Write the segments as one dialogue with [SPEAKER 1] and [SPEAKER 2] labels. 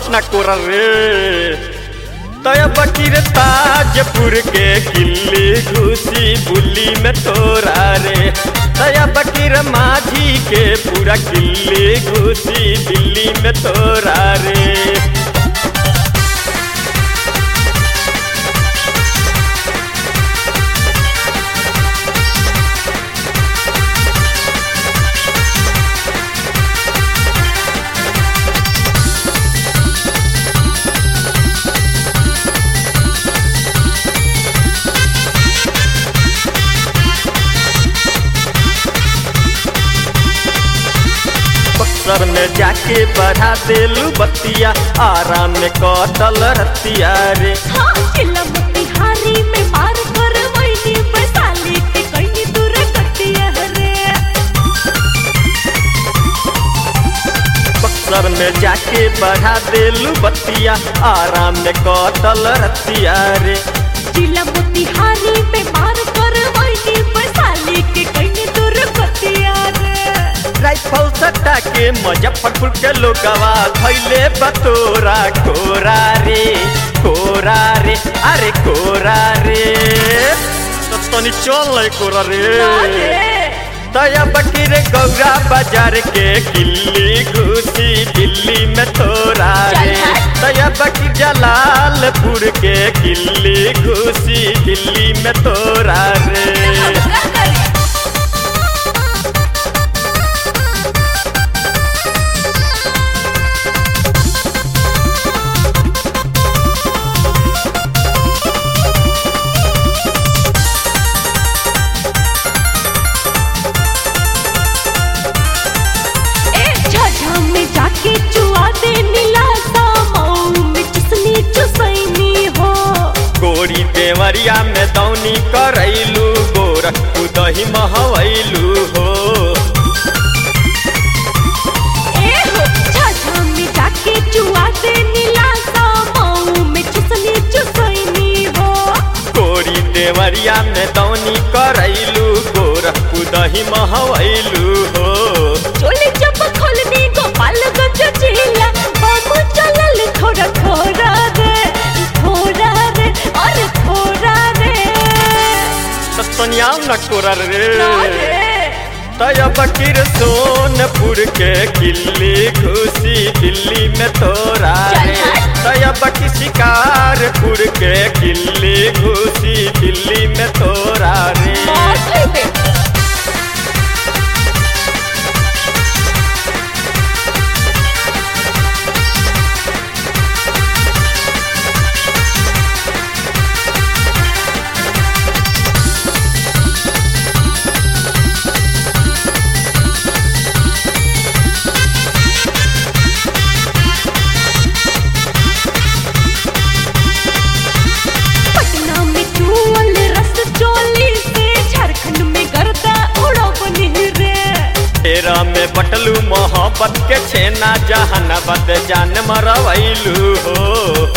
[SPEAKER 1] shot न कोर रे तय बकीर ताजपुर के किल्ली घुसी बुल्ली में तोरा रे तय बकीर माझी के पूरा किल्ली घुसी दिल्ली में तोरा रे बक्सर में जाके बढ़ा देलू बतिया आराम में कटल रतिया रे
[SPEAKER 2] हाँ जिला मोतिहारी में मार कर वैनी वैशाली के कहीं दूर कटिया रे
[SPEAKER 1] बक्सर में जाके बढ़ा देलू बतिया आराम में कटल रतिया रे
[SPEAKER 2] जिला मोतिहारी में मार कर वैनी वैशाली के कहीं दूर कटिया रे
[SPEAKER 1] राइफल सट्टा के मुजफ्फरपुर के लोगवा धैले बतोरा कोरा रे कोरा रे अरे कोरा रे तो तनी चल नहीं कोरा रे तया बकीर गौरा बाजार के किल्ली घुसी दिल्ली में तोरा रे तया बकीर जलालपुर के किल्ली घुसी दिल्ली में तोरा रे
[SPEAKER 2] ए झाझा में जाके चुआ दे नीला सा मऊ में चुसनी चुसैनी हो
[SPEAKER 1] गोरी देवरिया में दौनी करैलू गोरखपुर दही महवैलू हो
[SPEAKER 2] ए हो झाझा में जाके चुआ दे नीला सा मऊ में चुसनी चुसैनी हो
[SPEAKER 1] गोरी देवरिया में दौनी करैलू गोरखपुर दही महवैलू हो
[SPEAKER 2] चोली जब खोलनी गोपालगंज जिला बम चलल थोड़ा थोड़ा रे थोड़ा रे और थोड़ा रे
[SPEAKER 1] सतनियाव न कोरर रे
[SPEAKER 2] ना रे
[SPEAKER 1] तय बकीर सोनपुर के किल्ली घुसी दिल्ली में तोरा रे तय बकी शिकारपुर के किल्ली घुसी दिल्ली में तोरा रे
[SPEAKER 2] मार खइबे पटना में चूअल रस चोली से झारखंड में गर्दा उड़वनी रे
[SPEAKER 1] तेरा में बटलू मोहब्बत के छेना जहानाबाद जान मरवैलू हो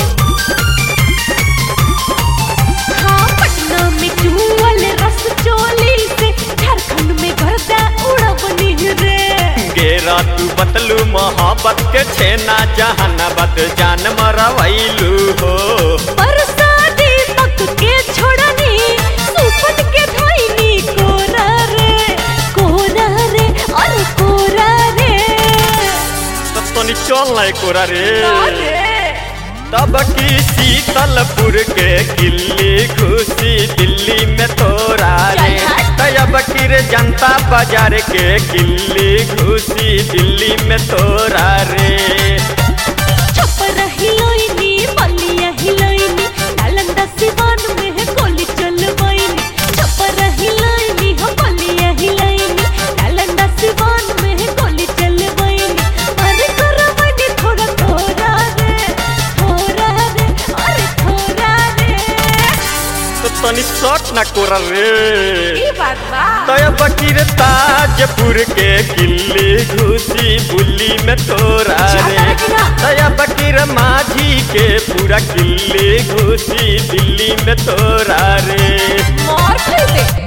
[SPEAKER 2] हाँ पटना में चूअल रस चोली से झारखंड में गर्दा उड़वनी रे
[SPEAKER 1] गेरा तू बतलू मोहब्बत के छेना जहानाबाद जान मरवैलू हो
[SPEAKER 2] बरसाती तक के छोड़नी सुपन के धोइनी कोरा रे कोरा रे और कोरा रे
[SPEAKER 1] तो तनी चल नहीं कोरा रे
[SPEAKER 2] ना रे
[SPEAKER 1] तब की शीतलपुर के किल्ली घुसी दिल्ली में तोरा रे तब की रे जनता बाजार के किल्ली घुसी दिल्ली में तोरा रे
[SPEAKER 2] छपर हिलोइनी बलिया हिलोइनी नालंदा सिवान में है गोली चलवाइनी छपर हिलोइनी हो बलिया हिलोइनी नालंदा सिवान में है गोली चलवाइनी अरे करवनी थोड़ा थोड़ा रे थोड़ा रे अरे थोड़ा रे
[SPEAKER 1] तो तनी शॉट ना कोरा रे
[SPEAKER 2] ई बात बा
[SPEAKER 1] तय बकीर ताजपुर के किल्ली घुसी बुल्ली में तोरा रे तय बकीर माझी के पूरा किल्ली घुसी दिल्ली में तोरा रे
[SPEAKER 2] मार खइबे